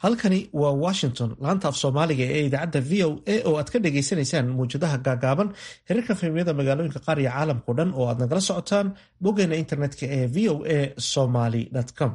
halkani waa washington laanta af soomaaliga ee idaacadda v o a oo aad ka dhagaysanaysaan muwjadaha gaagaaban hirarka fahmiyada magaalooyinka qaar iyo caalamkao dhan oo aad nagala socotaan boggeena internetka ee v o a somaly com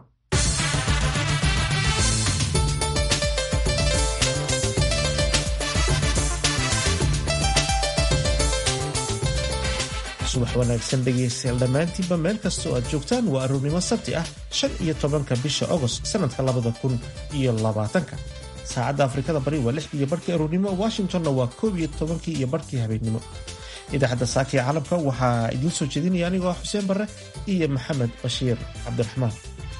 subax wanaagsan dhegaystayaal dhammaantiinba meel kasta oo aad joogtaan waa aroornimo sabti ah shan iyo tobanka bisha agost sanadka labada kun iyo labaatanka saacadda afrikada bari waa lix iyo barhkii aroornimo washingtonna waa koob iyo tobankii iyo barhkii habeennimo idaacadda saaka ee caalamka waxaa idiin soo jeedinaya anigoo ah xuseen barre iyo maxamed bashiir cabdiraxmaan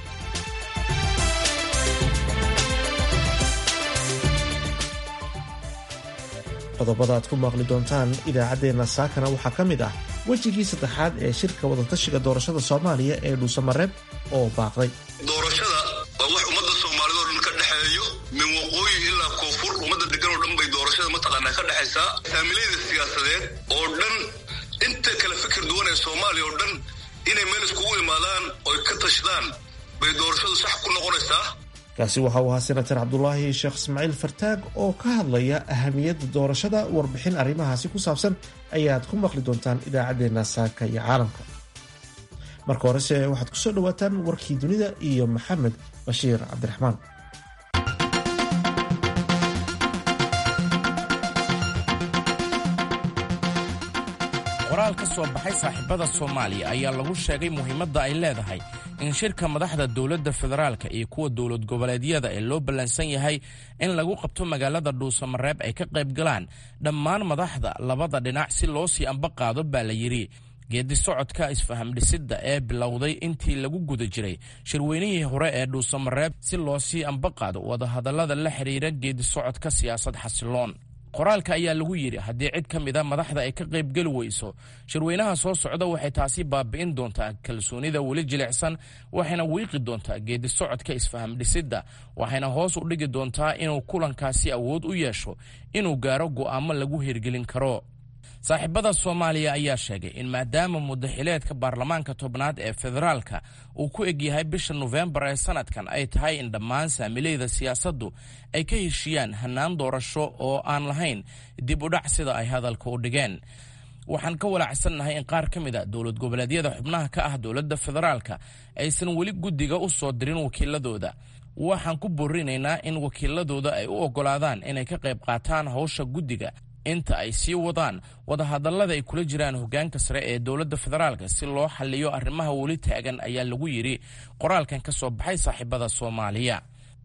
qodobada aad ku maaqli doontaan idaacaddeenna saakana waxaa ka mid ah wejigii saddexaad ee shirka wadatashiga doorashada soomaaliya ee dhuusamareeb oo baaqday doorashada waa wax ummadda soomaalida oo dhan ka dhexeeyo min waqooyi ilaa koonfur ummadda degan oo dhan bay doorashada mataqaanaa ka dhexaysaa saamilayda siyaasadeed oo dhan inta kala fikir duwan ee soomaaliya oo dhan inay meel iskugu imaadaan oy ka tashadaan bay doorashadu sax ku noqonaysaa kaasi waxa uu ahaa senatar cabdulaahi sheekh ismaaciil fartaag oo ka hadlaya ahamiyadda doorashada warbixin arrimahaasi ku saabsan ayaad ku maqli doontaan idaacaddeenna saaka iyo caalamka marka horese waxaad ku soo dhowaataan warkii dunida iyo maxamed bashiir cabdiraxmaan qoraal ka soo baxay saaxiibada soomaaliya ayaa lagu sheegay muhiimadda ay leedahay in shirka madaxda dowladda federaalka iyo kuwa dowlad goboleedyada ee loo ballansan yahay in lagu qabto magaalada dhuusamareeb ay ka qayb galaan dhammaan madaxda labada dhinac si loo sii amba qaado baa la yidhi geedi socodka isfahamdhisidda ee bilowday intii lagu guda jiray shirweynihii hore ee dhuusamareeb si loo sii amba qaado wadahadallada la xidhiira geedi socodka siyaasad xasiloon qoraalka ayaa lagu yidhi haddii cid ka mida madaxda ay ka qaybgeli weyso shirweynaha soo socda waxay taasi baabi'in doontaa kalsoonida weli jilicsan waxayna wiiqi doontaa geedi socodka isfahamdhisidda waxayna hoos u dhigi doontaa inuu kulankaasi awood u yeesho inuu gaaro go'aamo lagu hirgelin karo saaxiibada soomaaliya ayaa sheegay in maadaama mudaxileedka baarlamaanka tobnaad ee federaalka uu ku egyahay bisha nofembar ee sanadkan ay tahay in dhammaan saamilayda siyaasaddu ay ka heshiiyaan hannaan doorasho oo aan lahayn dib u dhac sida ay hadalka u dhigeen waxaan ka walaacsannahay in qaar ka mid a dowlad goboleedyada xubnaha ka ah dowladda federaalka aysan weli guddiga u soo dirin wakiiladooda waxaan ku boorinaynaa in wakiiladooda ay u oggolaadaan inay ka qayb qaataan howsha guddiga inta ay sii wadaan wadahadallada ay kula jiraan hoggaanka sare ee dowladda federaalka si loo xalliyo arrimaha weli taagan ayaa lagu yidhi qoraalkan ka soo baxay saaxiibada soomaaliya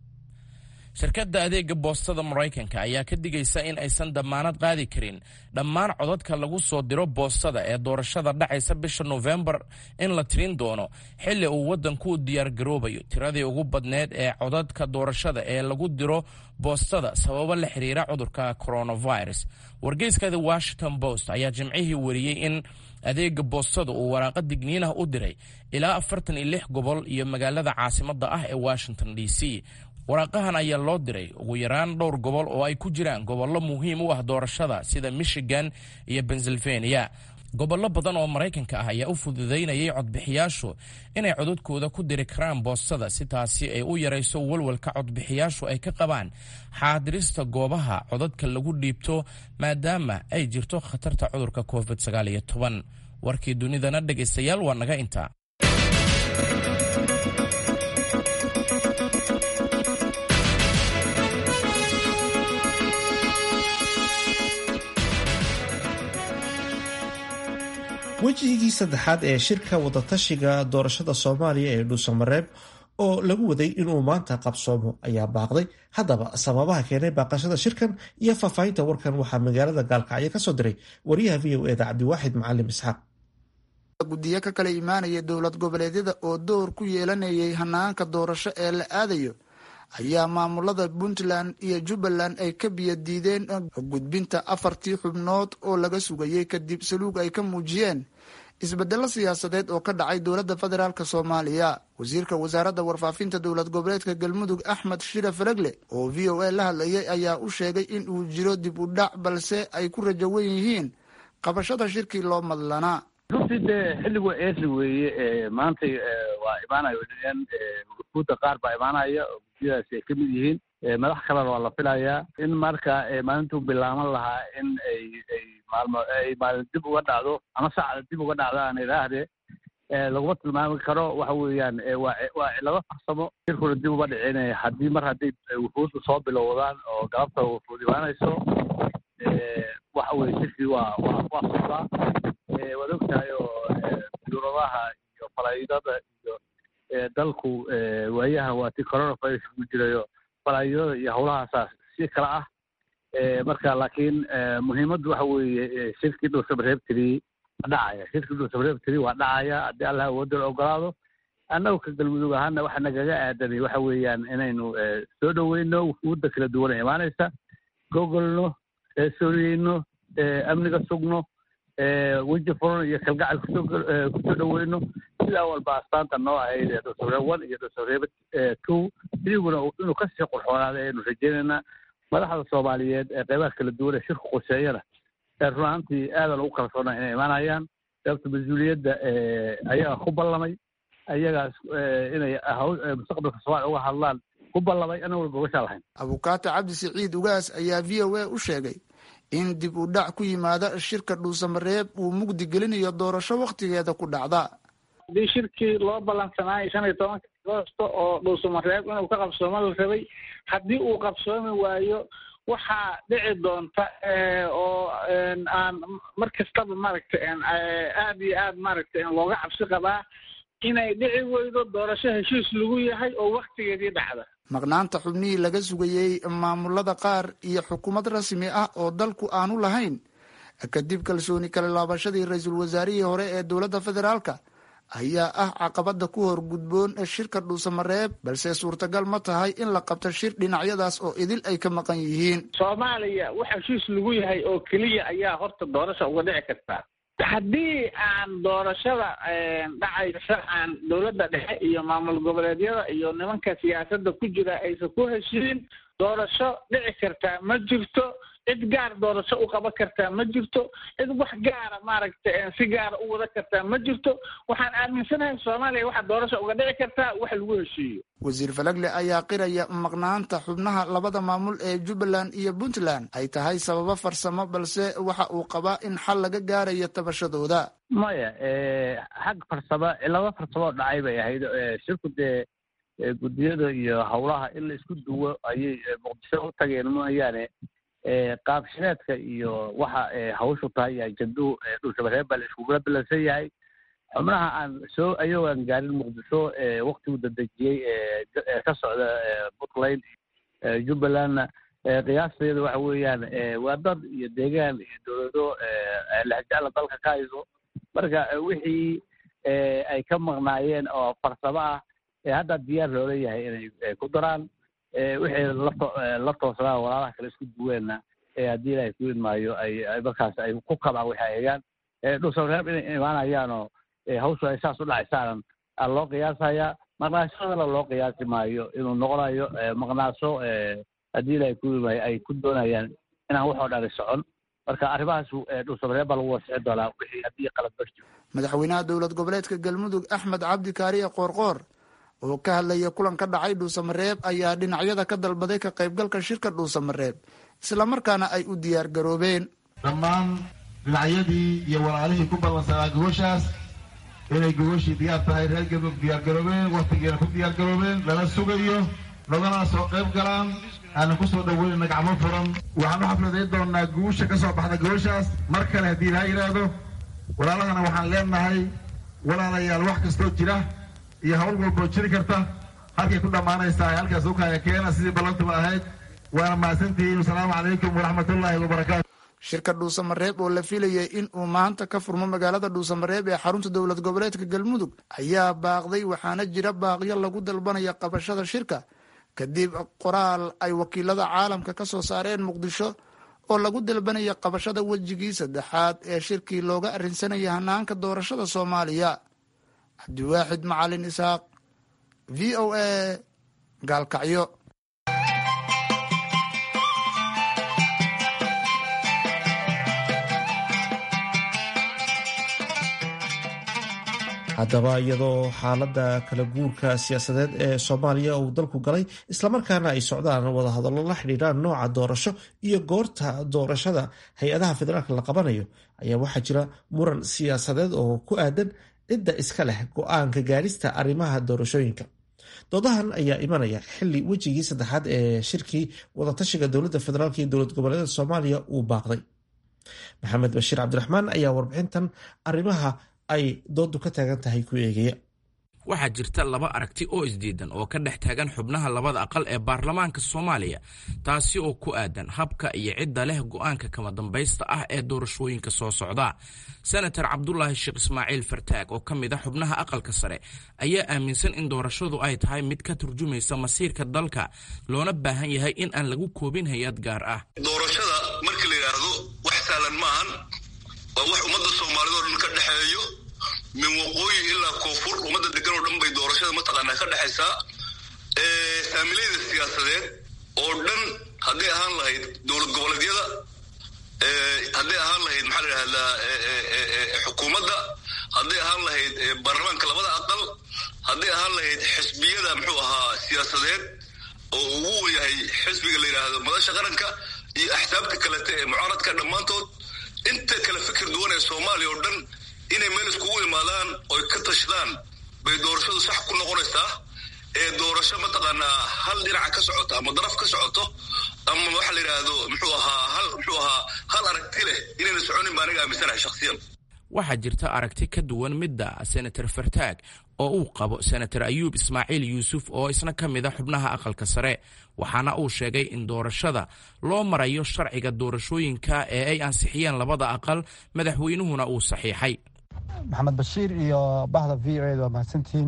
shirkadda adeega boostada maraykanka ayaa ka digaysa in aysan dammaanad qaadi karin dhammaan codadka lagu soo diro boostada ee doorashada dhacaysa bisha nofembar in la tirin doono xilli uu waddanku u diyaargaroobayo tiradii ugu badneed ee codadka doorashada ee lagu diro boostada sababo la xiriira cudurka coronavirus wargeyska the washington post ayaa jimcihii wariyey in adeega boostada uu waraaqa digniinah u diray ilaa afartan iyo lix gobol iyo magaalada caasimadda ah ee washington d c waraaqahan ayaa loo diray ugu yaraan dhowr gobol oo ay ku jiraan gobollo muhiim u ah doorashada sida michigan iyo pennsylvania gobollo badan oo maraykanka ah ayaa u fududaynayay codbixiyaashu inay codadkooda ku diri karaan boostada si taasi ay u yarayso walwalka codbixiyaashu ay ka qabaan xaadirista goobaha codadka lagu dhiibto maadaama ay jirto khatarta cudurka covid warkii dunidana dhegaystayaal waa naga intaa wejigii saddexaad ee shirka wadatashiga doorashada soomaaliya ee dhuusamareeb oo lagu waday inuu maanta qabsoomo ayaa baaqday haddaba sababaha keenay baaqashada shirkan iyo faahfaahinta warkan waxaa magaalada gaalkacyo ka soo diray wariyaha v o eda cabdiwaaxid macalim isxaaq guddiyo ka kala imaanaya dowlad goboleedyada oo door ku yeelanayay hanaanka doorasho ee la aadayo ayaa maamulada puntland iyo jubbaland ay ka biyo diideen gudbinta afartii xubnood oo laga sugayay kadib saluug ay ka muujiyeen isbedelo siyaasadeed oo ka dhacay dowladda federaalk soomaaliya wasiirka wasaaradda warfaafinta dowlad goboleedka galmudug axmed shire faragle oo v o a la hadlayay ayaa u sheegay in uu jiro dib u dhac balse ay ku rajawan yihiin qabashada shirkii loo madlanaa runtii dee xilligu eesli weeye maantay waa imaanaya guuda qaar baa imaanaya oo guddiyadaasi ay ka mid yihiin madax kalena waa la filayaa in marka maalintuu bilaaban lahaa in ay ay maalmo ay maalin dib uga dhacdo ama saacda dib uga dhacdo aan idhaahdee laguma tilmaami karo waxa weeyaan waa waa cilado farsamo shirkuna dib uma dhicinaya haddii mar hadday wufuudda soo bilowdaan oo galabta wufuud imaanayso waxa weye shirkii waa waa waa socdaa waad ogtahay oo yuuradaha iyo falaydada iyo dalku waayaha waa ti coronavirus ku jirayo falaydada iyo howlahaasaa si kala ah marka laakiin muhiimaddu waxa weeye shirkii dhulsamareebtiri waa dhacaya shirkii dhulsamareebtiri waa dhacaya haddii allah awoodda ogolaado annagu ka galmudug ahaana waxa nagaga aadanay waxa weeyaan inaynu soo dhoweyno wufuudda kala duwan ee imaanaysa gogolno sooriyeyno amniga sugno weji furan iyo kalgacal kusoo kusoo dhoweyno sidaa walba astaanta noo ahayd ee dhulsamareeb one iyo dhulsamareeb two idiguna inuu kasii qurxoonaada aynu rajeynaynaa madaxda soomaaliyeed ee qeybaha kala duwan ee shirku quseeyana run ahaantii aadan ugu kalsoona inay imaanayaan sababta mas-uuliyadda ayaga ku ballamay ayagaas inay mustaqbalka soomaaliya uga hadlaan ku ballamay anaguna gobashaa lahayn abukaata cabdi siciid ugaas ayaa v o a u sheegay in dib u dhac ku yimaada shirka dhuusamareeb uu mugdi gelinayo doorasho wakhtigeeda ku dhacda haddii shirkii loo ballansanaayo shan iyo tobanka agoosto oo dhuusamareeb inuu ka qabsoomo la rabay haddii uu qabsoomi waayo waxaa dhici doonta oo aan mar kastaba maaragtay aad iyo aad maaragtay looga cabsi qabaa inay dhici weydo doorasho heshiis lagu yahay oo waktigeedii dhacda maqnaanta xubnihii laga sugayey maamulada qaar iyo xukuumad rasmi ah oo dalku aanu lahayn kadib kalsooni kala laabashadii ra-iisul wasaarihii hore ee dowladda federaalka ayaa ah caqabada ku hor gudboon shirka dhuusamareeb balse suurtagal ma tahay in la qabto shir dhinacyadaas oo idil ay ka maqan yihiin soomaaliya wax heshiis lagu yahay oo keliya ayaa horta doorasha uga dhici kartaa haddii aan doorashada dhacaysa aan dowladda dhexe iyo maamul goboleedyada iyo nimanka siyaasadda ku jira aysan ku heshiin doorasho dhici kartaa ma jirto cid gaar doorasho u qaban kartaa ma jirto cid wax gaara maaragtay si gaara u wada kartaa ma jirto waxaan aaminsanahay soomaaliya waxaa doorasho uga dhici kartaa wax lagu heshiiyo wasiir falagle ayaa qiraya maqnaanta xubnaha labada maamul ee jubbaland iyo puntland ay tahay sababo farsamo balse waxa uu qabaa in xal laga gaarayo tabashadooda maya xag farsamo cilado farsamo dhacay bay ahayd shirku dee guddiyada iyo howlaha in la isku duwo ayay muqdisho u tageen mooyaane qaabshireedka iyo waxa hawshu tahay iyo ajanduhu dhulshabareeb baa la iskugula bilansan yahay xubnaha aan soo ayagoo aan gaarin muqdisho waktigu dadejiyey ka socda puntland jubbalandna qiyaasteeda waxa weeyaan waa dad iyo deegaan iyo dowlado lexjecla dalka ka hayso marka wixii ay ka maqnaayeen oo farsamo ah hadda diyaar loola yahay inay ku daraan wixii la toosnaa walaalaha kale isku duweenna haddii ilaahay ku idmaayo ay markaas ay ku kabaan waxay hayaan dhulsamareeb inay imaanayaanoo hawshu ay saas u dhacaysaanan aa loo qiyaasayaa maqnaashadana loo qiyaasi maayo inuu noqonayo maqnaasho haddii ilaahay ku idmaayo ay ku doonayaan inaan waxoo dhani socon marka arrimahaas dhulsamareeb baa lagu wasixi doonaa wixii haddii qalad barjiro madaxweynaha dowlad goboleedka galmudug axmed cabdi kaariye qoorqoor oo ka hadlaya kulan ka dhacay dhuusamareeb ayaa dhinacyada ka dalbaday ka qaybgalka shirka dhuusamareeb islamarkaana ay u diyaar garoobeen dhammaan dhinacyadii iyo walaalihii ku ballansanaa gogoshaas inay gogoshii diyaar tahay reer galmudug diyaar garoobeen wakhtigeena ku diyaar garoobeen lala sugayo nogana soo qayb galaan aanan ku soo dhaweynayna gacmo furan waxaan u xafladayn doonaa guusha ka soo baxda gogoshaas mar kale haddii ilaa yidhaahdo walaalahana waxaan leenahay walaalayaal wax kastoo jira iyo hawl walboo jiri karta halkay ku dhammaanaysaa halkaas ukaya keena sidii ballantuba ahayd waana mahadsantihiin wasalaamu calaykum waraxmatullaahi wabarakaatu shirka dhuusamareeb oo la filayay in uu maanta ka furmo magaalada dhuusamareeb ee xarunta dowlad goboleedka galmudug ayaa baaqday waxaana jira baaqyo lagu dalbanaya qabashada shirka kadib qoraal ay wakiilada caalamka ka soo saareen muqdisho oo lagu dalbanaya qabashada wejigii saddexaad ee shirkii looga arrinsanaya hanaanka doorashada soomaaliya cabdiwaaxid macalin isaaq v o a gaalkacyo haddaba iyadoo xaaladda kala guurka siyaasadeed ee soomaaliya uu dalku galay islamarkaana ay socdaan wadahadallo la xidhiidhaan nooca doorasho iyo goorta doorashada hay-adaha federaalka la qabanayo ayaa waxaa jira muran siyaasadeed oo ku aadan cidda iska leh go-aanka gaadhista arrimaha doorashooyinka doodahan ayaa imanaya xili wejigii saddexaad ee shirkii wadatashiga dowladda federaalk iyo dowlad goboleedyada soomaaliya uu baaqday maxamed bashiir cabdiraxmaan ayaa warbixintan arrimaha ay doodu ka taagan tahay ku eegaya waxaa jirta laba aragti oo isdiidan oo ka dhex taagan xubnaha labada aqal ee baarlamaanka soomaaliya taasi oo ku aadan habka iyo cidda leh go-aanka kama dambaysta ah ee doorashooyinka soo socda senator cabdulaahi sheekh ismaaciil fartaag oo ka mid a xubnaha aqalka sare ayaa aaminsan in doorashadu ay tahay mid ka turjumaysa masiirka dalka loona baahan yahay in aan lagu koobin hay-ad gaar ah doorashada markii la yidhaahdo wax saalan maahan waa wax ummadda soomaalida oo dhan ka dhexeeyo min waqooyi ilaa koonfur ummadda degan oo dhan bay doorashada mataqaanaa ka dhexaysaa saamilayda siyaasadeed oo dhan hadday ahaan lahayd dowlad goboleedyada hadday ahaan lahayd maxaa la yidhahdaa xukuumadda hadday ahaan lahayd baarlamaanka labada aqal hadday ahaan lahayd xisbiyada muxuu ahaa siyaasadeed oo ugu yahay xisbiga la yidhaahdo madasha qaranka iyo axsaabta kalete ee mucaaradka dhammaantood inta kala fikir duwan ee soomaaliya oo dhan inay meel iskugu imaadaan oy ka tashadaan bay doorashadu sax ku noqonaysaa ee doorasho mataqaanaa hal dhinaca ka socoto ama daraf ka socoto ama waxa la yidhaahdo muxuu ahaa hal muxuu ahaa hal aragti leh inayna soconin baa aniga aaminsanahay shakhsiyan waxaa jirta aragti ka duwan midda senator fartaag oo uu qabo senator ayuub ismaaciil yuusuf oo isna ka mid a xubnaha aqalka sare waxaana uu sheegay in doorashada loo marayo sharciga doorashooyinka ee ay ansixiyeen labada aqal madaxweynuhuna uu saxiixay maxamed bashiir iyo bahda v o ed waa mahadsantihiin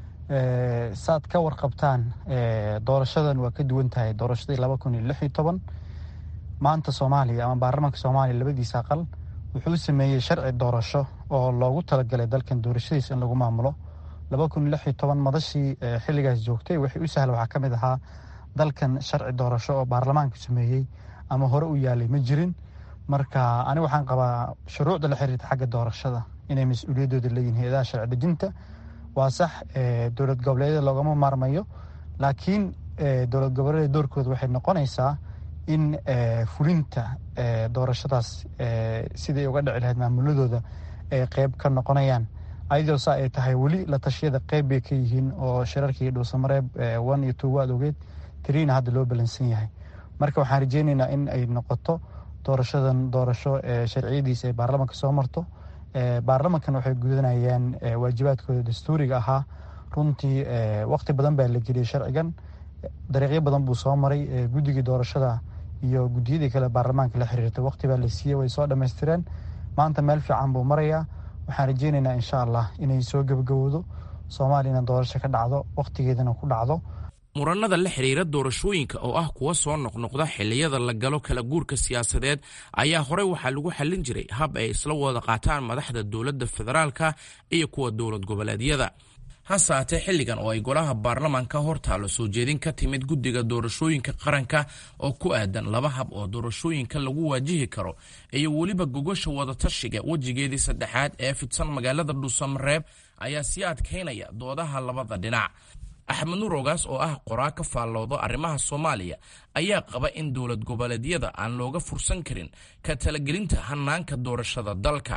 saad ka warqabtaan doorashadan waa ka duwan tahay doorashadii laba kun iyo lix iyo toban maanta soomaaliya ama baarlamaanka soomaaliya labadiisa aqal wuxuu sameeyey sharci doorasho oo loogu talagalay dalkan doorashadiisa in lagu maamulo laba kun iyo lix iyo toban madashii xilligaas joogtay wixii u sahla waxaa ka mid ahaa dalkan sharci doorasho oo baarlamaanku sameeyey ama hore u yaalay ma jirin marka ani waxaan qabaa shuruucda la xiriirta xagga doorashada inay mas-uuliyaddooda leeyihin hay-adaha sharci dejinta waa sax dowlad goboleedyada loogama maarmayo laakiin dowlad goboleedyada doorkooda waxay noqonaysaa in fulinta doorashadaas siday uga dhici lahayd maamuladooda ay qeyb ka noqonayaan ayadoo saa ay tahay weli la tashiyada qeyb bay ka yihiin oo shirarkii dhuusamareeb one iyo two waad ogeed tiriina hadda loo balansan yahay marka waxaan rajeynaynaa in ay noqoto doorashadan doorasho sharciyadiisa ay baarlamanka soo marto baarlamankan waxay gudanayaan waajibaadkooda dastuuriga ahaa runtii waqti badan baa la geliyey sharcigan dariiqyo badan buu soo maray guddigii doorashada iyo guddiyadii kale baarlamaanka la xiriirtay waqti baa la siiyey way soo dhammaystireen maanta meel fiican buu marayaa waxaan rajeynaynaa insha allah inay soo gebagabowdo soomaaliyana doorasho ka dhacdo waqtigeedana ku dhacdo muranada la xidhiira doorashooyinka oo ah kuwa soo noqnoqda xilliyada la galo kala guurka siyaasadeed ayaa horey waxaa lagu xallin jiray hab ay isla wada qaataan madaxda dowladda federaalka iyo kuwa dowlad goboleedyada hase haatee xilligan oo ay golaha baarlamaanka hortaalo soo jeedin ka timid guddiga doorashooyinka qaranka oo ku aadan laba hab oo doorashooyinka lagu waajihi karo iyo weliba gogosha wadatashiga wejigeedii saddexaad ee fidsan magaalada dhuusamareeb ayaa sii adkaynaya doodaha labada dhinac axmed nuur ogaas oo ah qoraa ka faalloodo arrimaha soomaaliya ayaa qaba in dowlad goboleedyada aan looga fursan karin ka talagelinta hanaanka doorashada dalka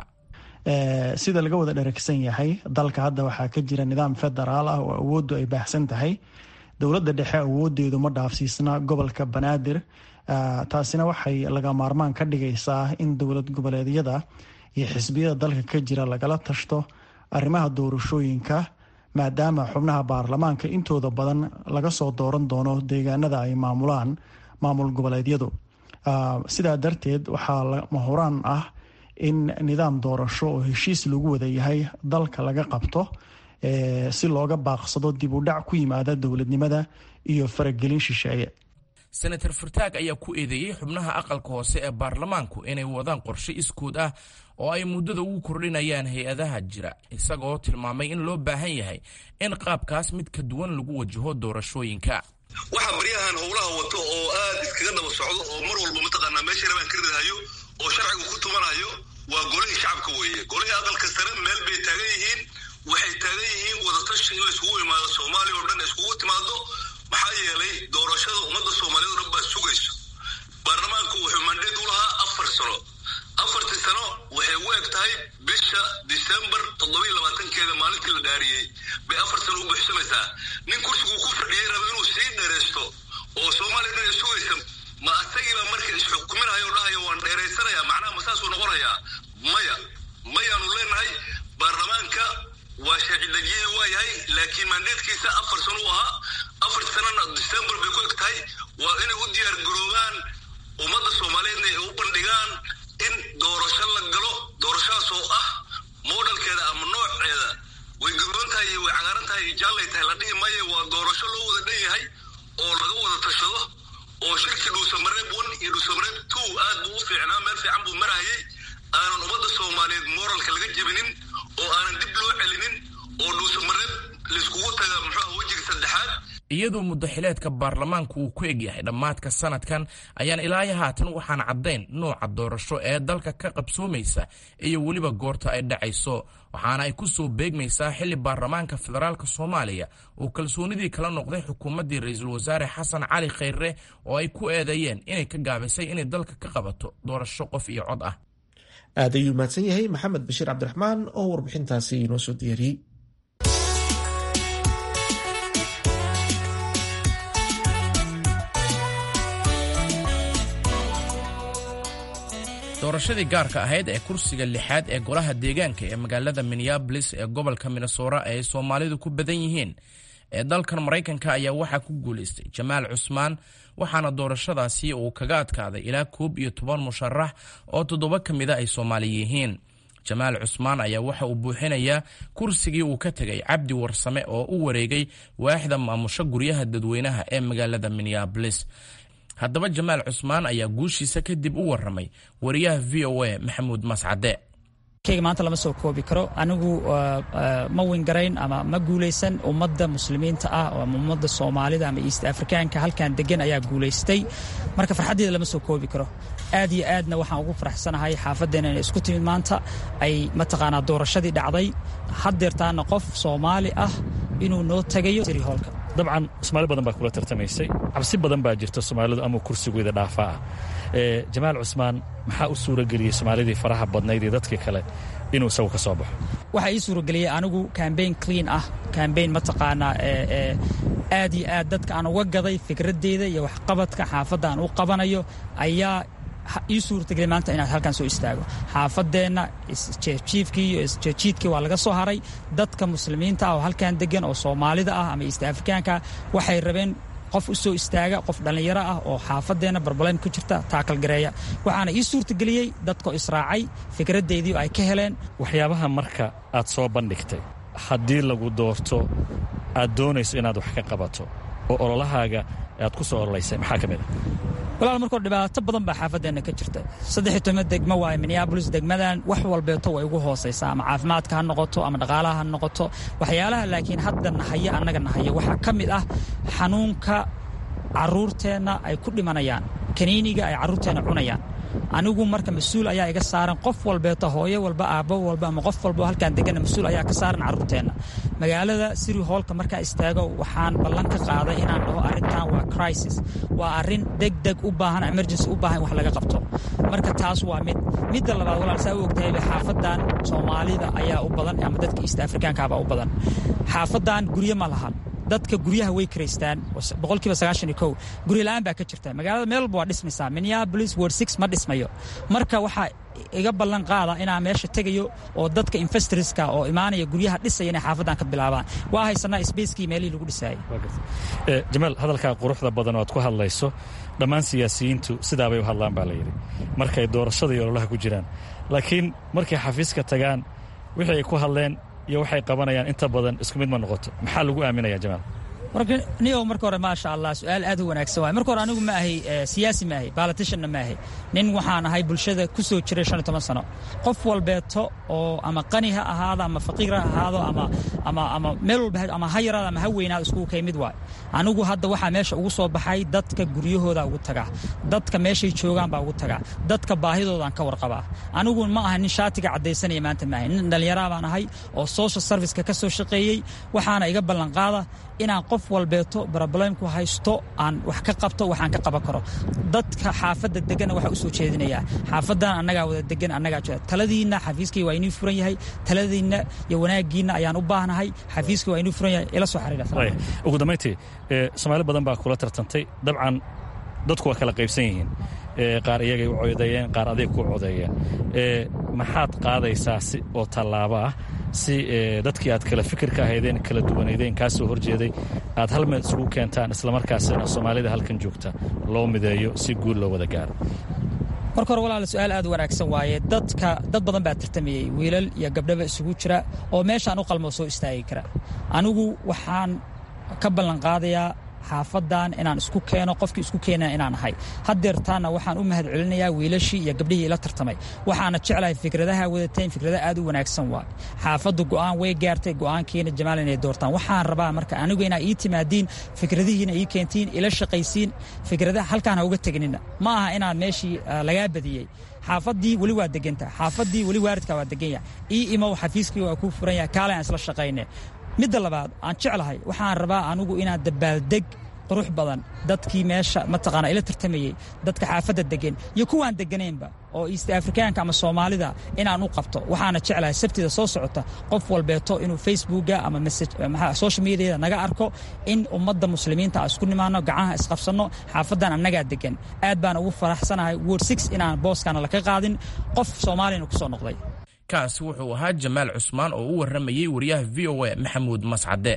sida laga wada dheragsan yahay dalka hadda waxaa ka jira nidaam federaal ah oo awooddu ay baahsan tahay dowladda dhexe awoodeedu ma dhaafsiisna gobolka banaadir taasina waxay laga maarmaan ka dhigaysaa in dowlad goboleedyada iyo xisbiyada dalka ka jira lagala tashto arrimaha doorashooyinka maadaama xubnaha baarlamaanka intooda badan laga soo dooran doono deegaanada ay maamulaan maamul goboleedyadu sidaa darteed waxaa mahuraan ah in nidaam doorasho oo heshiis lagu wada yahay dalka laga qabto si looga baaqsado dib u dhac ku yimaada dowladnimada iyo faragelin shisheeye senator fartaag ayaa ku eedeeyey xubnaha aqalka hoose ee baarlamaanku inay wadaan qorshe iskuud ah oo ay muddada ugu kordhinayaan hay-adaha jira isagoo tilmaamay in loo baahan yahay in qaabkaas mid ka duwan lagu wajaho doorashooyinka waxaa baryahan howlaha wato oo aad iskaga daba socdo oo mar walba mataqaanaa meesha rabaan ka ridahayo oo sharcigu ku tumanayo waa golihii shacabka weeye golihii aqalka sare meel bay taagan yihiin waxay taagan yihiin wadatashi in laiskugu imaado soomaaliya oo dhan iskugu timaado maxaa yeelay doorashada ummadda soomaaliyeed o dhan baa sugayso baarlamaanku wuxuu mandheed u lahaa afar sano afartii sano waxay u eg tahay bisha disembar toddobiiy labaatankeeda maalintii la dhaariyey bay afar sano u buuxsamaysaa nin kursiguu ku fadhiyey raba inuu sii dheeraysto oo soomaaliya dhan ay sugaysa ma asagiiba marka isxukuminayo o dhahayo waan dheeraysanayaa macnaha ma saasuu noqonayaa maya mayaanu leenahay baarlamaanka waa sharci dejiyey waa yahay laakiin mandeedkiisa afar sano u ahaa afartii sanana disembar bay ku eg tahay waa inay u diyaar garoobaan ummadda soomaaliyeedna ay u bandhigaan in doorasho la galo doorashadaas oo ah moodhalkeeda ama nooceeda way garoon tahay iyo way cagaaran tahay iyo jaallay tahay la dhihi maayo waa doorasho loo wada dhan yahay oo laga wada tashado oo shirkii dhuusamareeb one iyo dhuusamareeb two aad buu u fiicnaa meel fiican buu marayay aanan ummadda soomaaliyeed mooralka laga jebinin oo aanan dib loo celinin oo dhuusamareeb laiskugu taga muxuuha wejiga saddexaad iyadoo muddaxileedka baarlamaanku uu ku egyahay dhammaadka sanadkan ayaan ilaayo haatan waxaan caddayn nooca doorasho ee dalka ka qabsoomaysa iyo weliba goorta ay dhacayso waxaana ay ku soo beegmaysaa xilli baarlamaanka federaalka soomaaliya uu kalsoonidii kala noqday xukuumaddii ra-iisul wasaare xasan cali khayre oo ay ku eedeeyeen inay ka gaabisay inay dalka ka qabato doorasho qof iyo cod ah aad ayuu mahadsan yahay maxamed bashiir cabdiraxmaan oo warbixintaasi inoo soo diyaariyey doorashadii gaarka ahayd ee kursiga lixaad ee golaha deegaanka ee magaalada minneabolis ee gobolka minnesora ee ay soomaalidu ku badan yihiin ee dalkan maraykanka ayaa waxaa ku guulaystay jamaal cusmaan waxaana doorashadaasi uu kaga adkaaday ilaa koob iyo toban musharax oo toddoba ka mida ay soomaali yihiin jamaal cusmaan ayaa waxa uu buuxinayaa kursigii uu ka tegay cabdi warsame oo u wareegay waaxda maamusho guryaha dadweynaha ee magaalada minneabolis haddaba jamaal cusmaan ayaa guushiisa kadib u waramay wariyaha v o a maxamuud mascade kayga maanta lama soo koobi karo anigu ma wingarayn ama ma guulaysan ummadda muslimiinta ah ama ummadda soomaalida ama east afrikaanka halkan degan ayaa guulaystay marka farxaddeeda lama soo koobi karo aad iyo aadna waxaan ugu faraxsanahay xaafaddeena inay isku timid maanta ay mataqaanaa doorashadii dhacday haddeertaana qof soomaali ah inuu noo tagayo hoolka dabcan soomaali badan baa kula tartamaysay cabsi badan baa jirta soomaalidu ama kursigooda dhaafaa ah jamaal cusmaan maxaa u suurageliyey soomaalidii faraha badnayd iyo dadkii kale inuu isagu ka soo baxo waxaa ii suurageliyey anigu cambaign clean ah cambaign mataqaanaa aad iyo aad dadka aan uga gaday fikraddeeda iyo waxqabadka xaafadda aan u qabanayo ayaa ii suurtageliyay maanta inaad halkan soo istaago xaafadeenna isjeefjiifkii iyo isjeejiidkii waa laga soo haray dadka muslimiinta ah oo halkan degan oo soomaalida ah ama east afrikaanka waxay rabeen qof u soo istaaga qof dhallinyaro ah oo xaafadeenna barbalem ku jirta taakalgareeya waxaana ii suurtageliyey dadkoo israacay fikraddeydii ay ka heleen waxyaabaha marka aad soo bandhigtay haddii lagu doorto aad doonayso inaad wax ka qabato oo ololahaaga aad ku soo ololaysay maxaa ka mid a walaal markoo dhibaato badan baa xaafadeenna ka jirta saddex toma degmo waaye minneabolis degmadan wax walbeeto way ugu hoosaysaa ama caafimaadka ha noqoto ama dhaqaalaha ha noqoto waxyaalaha laakiin hadda nahaya annaga nahaya waxaa ka mid ah xanuunka carruurteenna ay ku dhimanayaan kaniiniga ay carruurteenna cunayaan anigu marka mas-uul ayaa iga saaran qof walbeeto hooyo walba aabbo walba ama qof walba halkaan deganna mas-uul ayaa ka saaran carruurteenna magaalada siri hoolka markaa istaago waxaan ballan ka qaaday inaan dhaho arrintan waa crisis waa arrin degdeg u baahan emergency u baahan wax laga qabto marka taas waa mid midda labaad walaal saa u ogtahay xaafadan soomaalida ayaa u badan ama dadka east afrikaankaabaa u badan xaafadan guryo ma lahan dadka guryaha way karaystaan boqolkiiba sagaashan iyo kow guryo la'aan baa ka jirta magaalada meel walba waa dhismaysaa minneapolis word six ma dhismayo marka waxaa iga ballan qaada inaan meesha tegayo oo dadka investorska oo imaanaya guryaha dhisaya inay xaafadan ka bilaabaan waa haysanaa sbacekii meelihii lagu dhisaayay jamaal hadalkaa quruxda badan oo aad ku hadlayso dhammaan siyaasiyiintu sidaabay u hadlaan baa layidhi markay doorashada iyo ololaha ku jiraan laakiin markay xafiiska tagaan wixii ay ku hadleen iyo waxay qabanayaan inta badan isku mid ma noqoto maxaa lagu aaminaya jamaal niyow marka hore maasha allah su-aal aad u wanaagsan waay marka hore anigu ma ahay siyaasi ma ahay politicianna ma ahay nin waxaan ahay bulshada ku soo jiray shan iyo toban sano qof walbeeto oo ama qani ha ahaado ama faqiir ha ahaado ama ama ama meel walba ama ha yaraado ama ha weynaado iskugu kay mid waay anigu hadda waxaa meesha ugu soo baxay dadka guryahooda ugu tagaa dadka meeshay joogaan baa ugu tagaa dadka baahidoodaan ka warqabaa anigu ma aha nin shaatiga caddaysanaya maanta ma ahay nin dhallinyaraa baan ahay oo social serviceka ka soo shaqeeyey waxaana iga ballanqaada inaan qof walbeeto broblemku haysto aan wax ka qabto waxaan ka qaban karo dadka xaafadda deganna waxaa u soo jeedinayaa xaafaddan annagaa wada degan annagaa jooga taladiinna xafiiskay waa inuu furan yahay taladiinna iyo wanaaggiinna ayaan u baahnahay xafiiskay waa inuu furan yahay ila soo xariira ugu dambayntii soomaali badan baa kula tartantay dabcan dadku waa kala qaybsan yihiin qaar iyagay u codeeyeen qaar adig ku codeeyeen maxaad qaadaysaa si oo tallaabo ah si dadkii aad kala fikirka ahaydeen kala duwanaydeen kaa soo horjeeday aad hal meel isugu keentaan islamarkaasina soomaalida halkan joogta loo mideeyo si guul loo wada gaaro marka hore walaala su-aal aad u wanaagsan waaye dadka dad badan baa tartamayey wiilal iyo gabdhaba isugu jira oo meeshaan u qalmoo soo istaagi kara anigu waxaan ka ballanqaadayaa xaafadan inaan isku keeno qofkii isku keenaa inaan ahay hadeertaana waxaan u mahad celinayaa wiilashii iyo gabdhihii ila tartamay waxaana jeclahay fikradaha wadateen fikrada aad u wanaagsan waay xaafaddu go'aan way gaartay go'aankiina jamaal inay doortaan waxaan rabaa marka anigu inaa ii timaadiin fikradihiina ii keentiin ila shaqaysiin fikradaha halkaan ha uga tegnina ma aha inaad meeshii lagaa badiyey xaafadii weli waa deganta xaafadii weli waaridka waa degan yahay ii imow xafiiskii waa kuu furan yahay kaale aan isla shaqayne midda labaad aan jeclahay waxaan rabaa anigu inaan dabaaldeg qurux badan dadkii meesha mataqaana ila tartamayey dadka xaafadda degan iyo kuwaan deganaynba oo east afrikaanka ama soomaalida inaan u qabto waxaana jeclahay sabtida soo socota qof walbeeto inuu facebooka ama social mediada naga arko in ummadda muslimiinta aan isku nimaano gacaha isqabsanno xaafaddan annagaa degan aad baan ugu faraxsanahay word six inaan booskaana laka qaadin qof soomaaliyana ku soo noqday kaasi wuxuu ahaa jamaal cusmaan oo u warramayey wariyaha v o a maxamuud mascade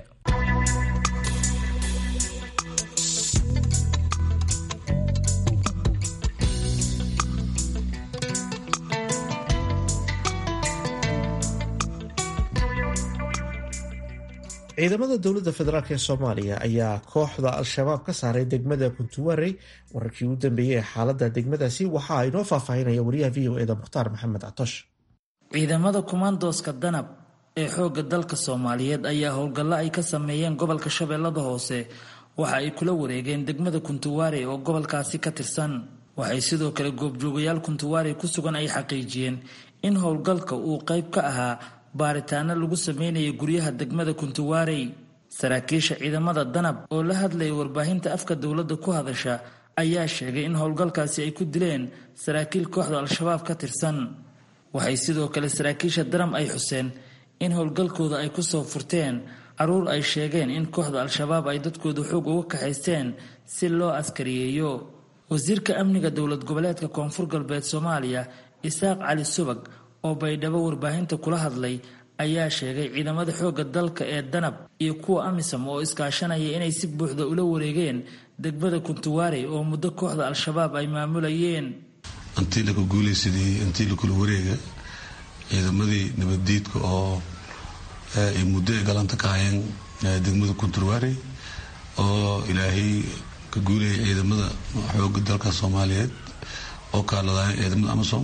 ciidamada dowladda federaalk ee soomaaliya ayaa kooxda al-shabaab ka saaray degmada kuntuwarey wararkii ugu dambeeyey ee xaalada degmadaasi waxa ay noo faahfaahinaya wariyaha v o eda mukhtaar maxamed catosh ciidamada kumaandooska danab ee xoogga dalka soomaaliyeed ayaa howlgallo ay ka sameeyeen gobolka shabeellada hoose waxa ay kula wareegeen degmada kuntuwaare oo gobolkaasi ka tirsan waxay sidoo kale goobjoogayaal kuntuwaare ku sugan ay xaqiijiyeen in howlgalka uu qayb ka ahaa baaritaano lagu sameynaya guryaha degmada kuntuwaarey saraakiisha ciidamada danab oo la hadlaya warbaahinta afka dowladda ku hadasha ayaa sheegay in howlgalkaasi ay ku dileen saraakiil kooxda al-shabaab ka tirsan waxay sidoo kale saraakiisha daram ay xuseen in howlgalkooda ay ku soo furteen caruur ay sheegeen in kooxda al-shabaab ay dadkooda xoog uga kaxaysteen si loo askariyeeyo wasiirka amniga dowlad goboleedka koonfur galbeed soomaaliya isaaq cali subag oo baydhabo warbaahinta kula hadlay ayaa sheegay ciidamada xoogga dalka ee danab iyo kuwa amisom oo iskaashanaya inay si buuxda ula wareegeen degmada kuntuwaarey oo muddo kooxda al-shabaab ay maamulayeen intii laka guulaysadii intii lakula wareega ciidamadii nabaddiidka oo ay muddo ay galanta ka hayeen degmada kunturwaarey oo ilaahay ka guulayay ciidamada xoogga dalka soomaaliyeed oo kaaladaaya ciidamada amisom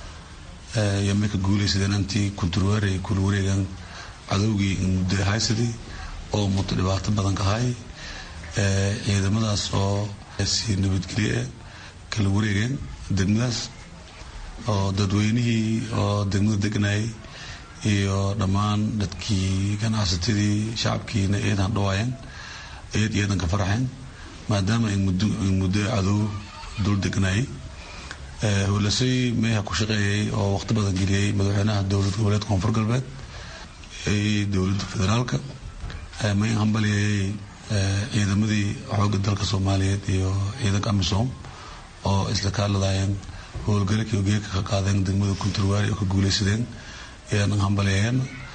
iyo may ka guulaysadeen intii kunturwaarey kula wareegaan cadowgii muddo haysadii oo muddo dhibaato badan ka hay ciidamadaas oo si nabadgelye kala wareegeen degmadaas oo dadweynihii oo degmada deganayay iyo dhammaan dadkii ganacsatadii shacabkiina eedan dhawaayeen eed iyo eedan ka faraxeen maadaama ay muddo cadow dul deganayay howlasay meeha ku shaqeeyay oo waqti badan geliyey madaxweynaha dowlad goboleed koonfur galbeed dowladda federaalka may hambaliyayay ciidamadii xoogga dalka soomaaliyeed iyo ciidanka amisom oo isla kaaladayeen howlgalakii ogeeka ka qaadeen degmada kunturwaari oo ka guulaysadeen ayaanan hambaleeyeen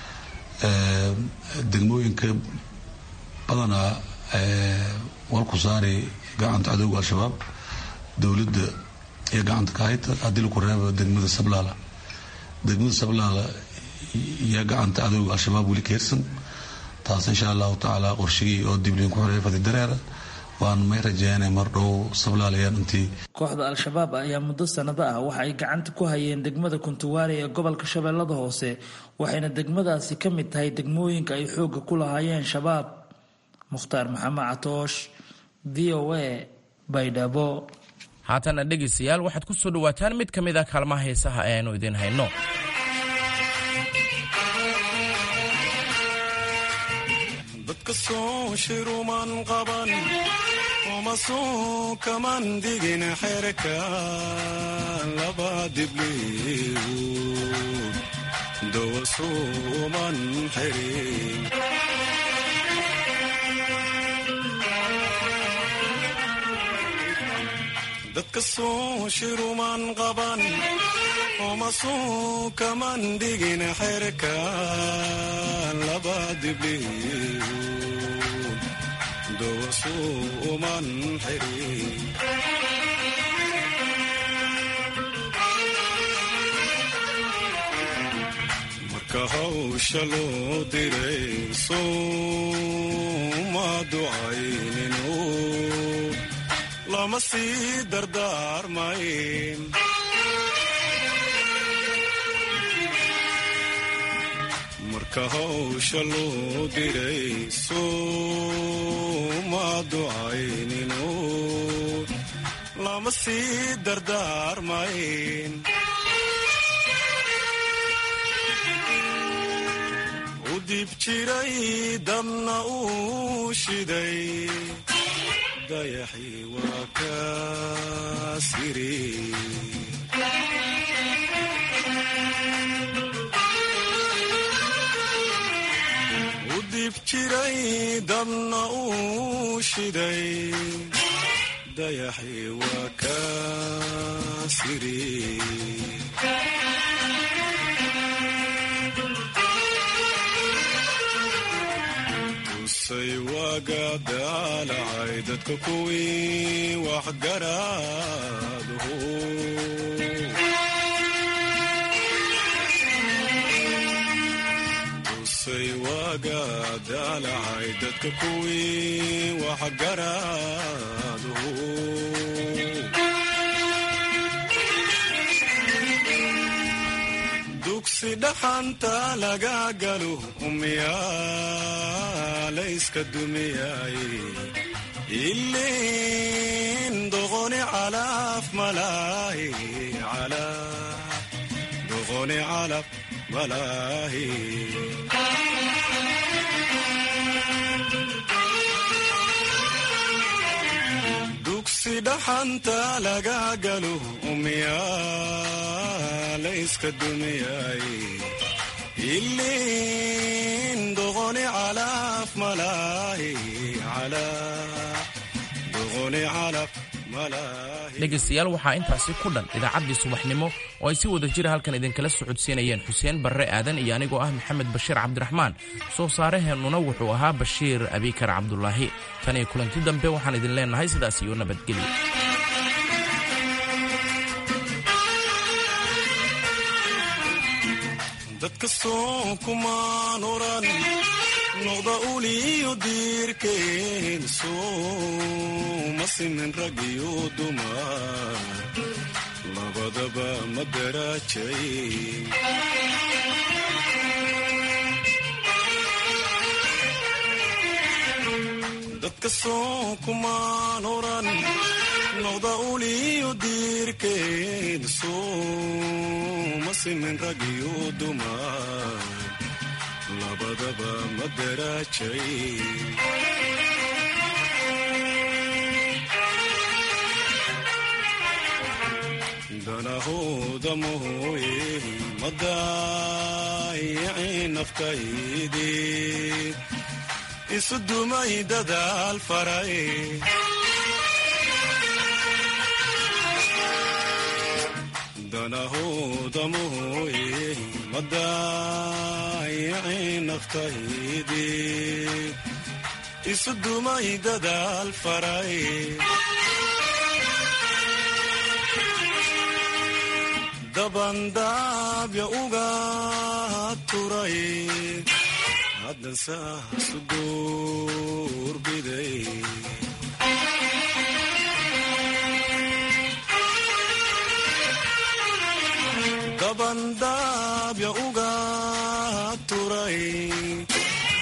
degmooyinka badanaa walku saari gacanta cadowga al-shabaab dowladda iyo gacanta ka hayta haddii laku reebo degmada sablaala degmada sablaala iyo gacanta cadowga al-shabaab weli ka hirsan taas insha allahu tacaala qorshigii oo dibliin ku xoreeya fadi dareera waan may rajeynay mar dhow sablaalayan intii kooxda al-shabaab ayaa muddo sanado ah waxa ay gacanta ku hayeen degmada kuntuwaari ee gobolka shabeellada hoose waxayna degmadaasi ka mid tahay degmooyinka ay xoogga ku lahaayeen shabaab mukhtaar maxamed catoosh v o a baydhabo haatana dhegaystayaal waxaad ku soo dhowaataan mid ka mid a kaalmaha heesaha ee aynu idiin hayno dadka soo shiruman qaban uma soo kaman digin xerka laba dibliigu dowasuuman xirin dadka soo shiruman qaban uma soo kaman digin xerka laba dibliigu dowasuuman xirin marka hawsha loo diray sooma ducayninu lama sii dardaarmayn marka hawsha loo diray sooma ducayninu lama sii dardaarmayn u dib jiray dabna uu shiday dayaxii waa ka siri u dib jiray dabna uu shiday dayaxii waa ka siri tusay waaga daalacay dadka kuwii waxgaraaduhu tusay waaga daalacay dadka kuwii waxgaraaduhu dugsi dhaxanta laga galo umyaalayska dumiyay ilin doqoni calaf malaahi doqoni calaf malaahi dugsi dhaxanta laga galo umyaalayska dumiyay ilin doqoni calaf malaahi doqoni calaf dhegaystayaal waxaa intaasi ku dhan idaacaddii subaxnimo oo ay si wada jira halkan idinkala socodsiinayeen xuseen barre aadan iyo anigoo ah maxamed bashiir cabdiraxmaan soo saareheennuna wuxuu ahaa bashiir abikar cabdulaahi tan iyo kulanti dambe waxaan idin leennahay sidaas iyo nabadgelyo dadka soo kumaan oran noqda uliyo diirkeen sooma simin rag iyo dumar labadaba ma daraajay dadka soo kumaan oran noqda uliyo diirkeen sooma simin rag iyo dumar labadaba ma daraajay danahooda mooye ma daayicin naftaydii isu dumay dadaal faray danahooda mooye ma daayicin naftaydii isu dumay dadaal faray dabandaabya uga turay haddan saasu duurbiday dabandaabya uga